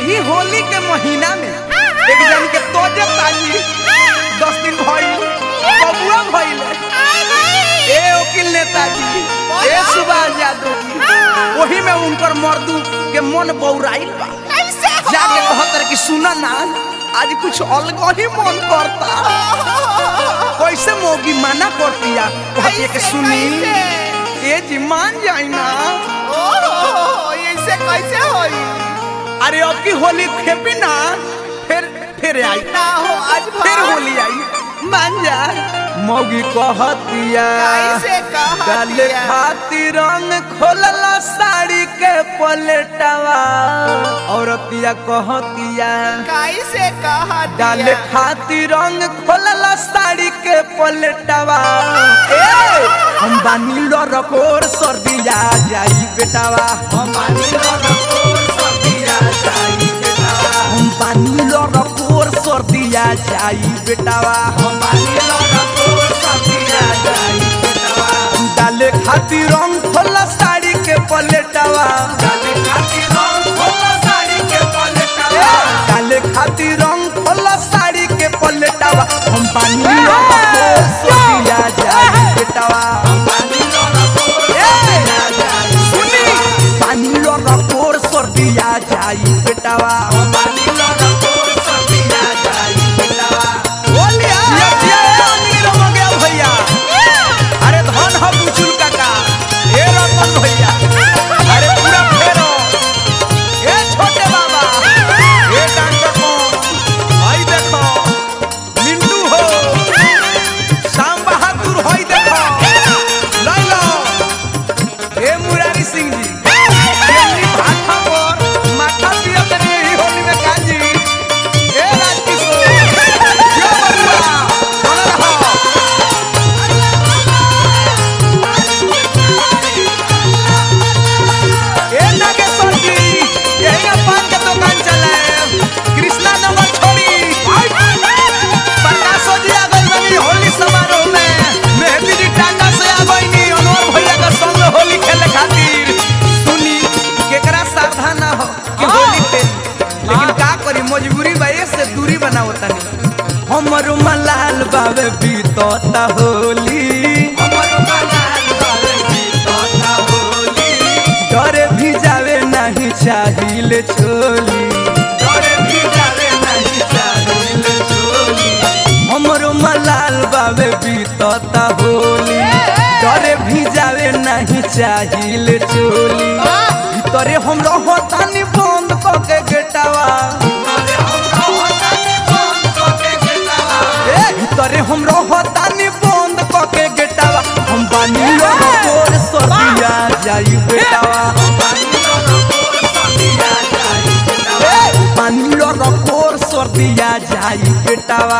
यही होली के महीना में एक जन के तोजे ताजी दस दिन भइल बबुआ भइल ए वकील नेताजी ए सुभाष यादव जी वही में उनकर मर्दू के मन बौराइल बा जाके कहतर कि सुना ना आज कुछ अलग ही मन करता कैसे मोगी माना करतिया कहतिया कि सुनी ए जी मान जाई ना ऐसे कैसे होई अरे अब की होली खेपी ना फिर फिर आई ना हो आज फिर होली आई मान जा मोगी कहतिया कैसे कहतिया? डाले खातिर रंग खोलला साड़ी के पलटवा औरतिया कहतिया कैसे कहा डाले खातिर रंग खोलला साड़ी के पलटवा ए हम बानी रकोर सर्दिया जाई बेटावा हम बानी रकोर सर्दिया जाई बेटावा हम बानी रकोर सर्दिया जाई बेटावा हम बानी रकोर सर्दिया जाई बेटावा डाले खातिर रंग खोला साड़ी के पलटवा डाले खातिर रंग खोला साड़ी के पलटवा डाले खातिर रंग खोला साड़ी के पलटवा हम पानी रकोर सर्दिया जाई बेटावा हम पानी रकोर सर्दिया जाई सुनी पानी रकोर सर्दिया जाई बेटावा हम पानी रकोर सर्दिया जाई बेटावा बोलिया जिया जिया ए अमीर हो गया भैया अरे धन हो बुचुल काका ए रतन भैया अरे पूरा फेरो ए छोटे बाबा ए डॉक्टर को आई देखो मिंटू हो श्याम बहादुर होई देखो लै लो ए मुरारी सिंह जी केंद्री भाषा पर माथा पिया तनी ही होली में काजी ए राजकिशोर यो बबुआ बोल रहा ए नागेश्वर जी यही ना पान के दुकान चलाए कृष्णा नगर छोड़ी प्रकाशो जी आ गई बनी होली समारोह में मेहंदी जी टाटा से आ गई नी अनवर भैया का संग होली खेले खातिर सुनी केकरा सावधान ना हो कि होली खेल लेकिन का करी मजबूरी बा ये से दूरी बनाओ तनी हमर मलाल बावे बीतता होली हमर मलाल बावे बीतता होली डरे भी जावे नहीं चाहिए छोली डरे भी जावे नहीं चाहिए छोली हमरो मलाल बाबे बीतता होली डरे भी जावे नहीं चाहिए चोली भीतरे हम रहतानी बंद क के गेटावा ए, भीतरे हम रहतानी बंद क के गेटावा हम बानी रकोर सर्दिया जाई बेटावा ए, बानी रकोर सर्दिया जाई बेटावा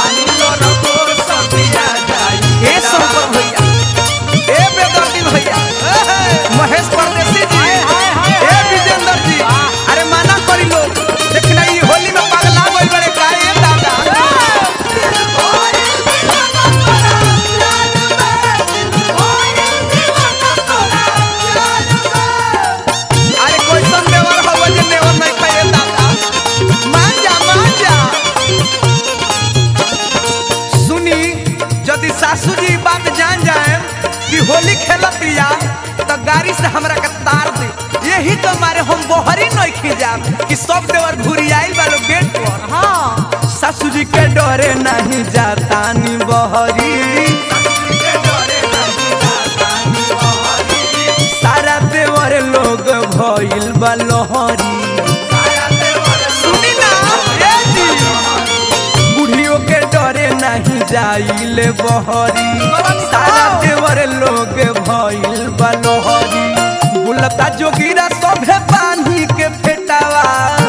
ए शंकर भैया ए बेदर्दी भैया महेश परदेसी जी ए विजेंद्र जी अरे माना करी लो देखना ई होली में पगला गइल बड़े का ए दादा अरे कैसन देवर हवा जे देवर नहीं खाए दादा मान जा मान जा सुनी यदि सासू जी ई बात जान जाए कि होली खेलत रिया तो गाड़ी से हमरा के तार दे यही तो मारे हम बहरी नहीं खिजाब कि सब देवर घुरी आइल बालो गेट पर हाँ सासू जी के डरे नहीं जाता नी बहरी सारा देवर लोग भइल बा लोहरी सुनी ना ए जी बुढ़ियों के डरे नहीं जाइले बहरी सारा देवर लोग भइल बलोहरी बुलता जोगिरा सभे पानी के फेटावा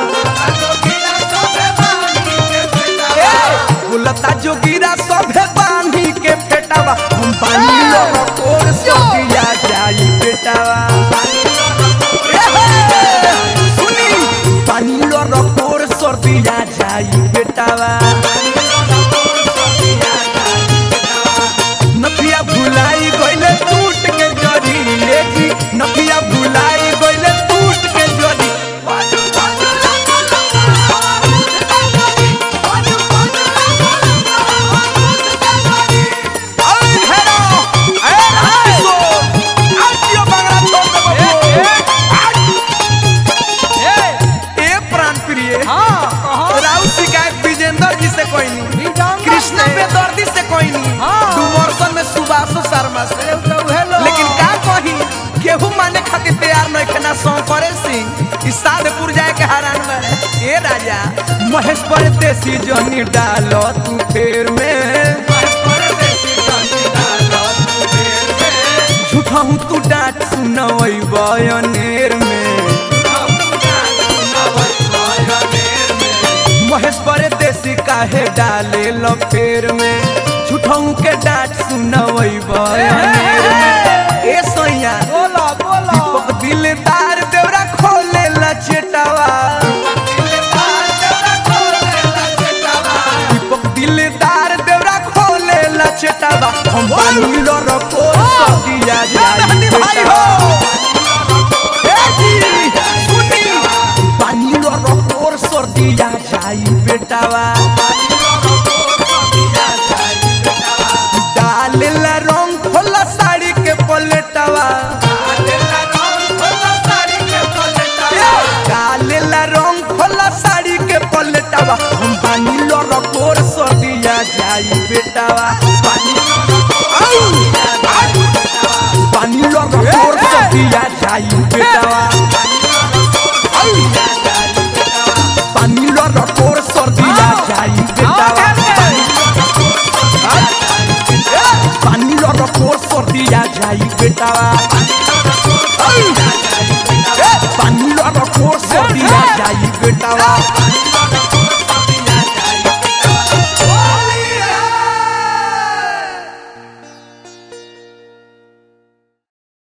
ए, बुलता जोगिरा सभे पानी के फेटावा हम पानी लोर सबिया जाई बेटावा ए हे, सुनी पानी लोर सर्दिया जाई बेटावा नफिया भुलाई गइले टूट के जरी ले जी नफिया भुलाई गइले टूट के जरी खातिर तैयार नहीं खेना शंकरे सिंह इस साधपुर जाए के हरान में ए राजा महेश परदेसी जनी डालो तू फेर में झूठा हूँ तू डांट सुनवई बयनेर में महेश परदेसी काहे डाले लो फेर में झूठाऊ के डांट सुनवई बयनेर में ए सोइया बोला बोला दीपक दिलदार देवरा खोले लचेटावा दीपक दिलदार देवरा खोले लचेटावा हम बानी लरो को सदिया जाई बेटा ए जी सुनी बानी लरो को सदिया जाई बेटावा डालेला रंग खोला साड़ी के पलटवा डालेला रंग खोला साड़ी के पलटवा हम बानी लड़ कोर सदिया जाई बेटावा आउ! बानी लड़ कोर सदिया जाई बेटावा आउ! बानी लड़ कोर सदिया जाई बेटावा पानी लड़ कोर सर्दिया जाई बेटावा पानी लड़ कोर सर्दिया जाई बेटावा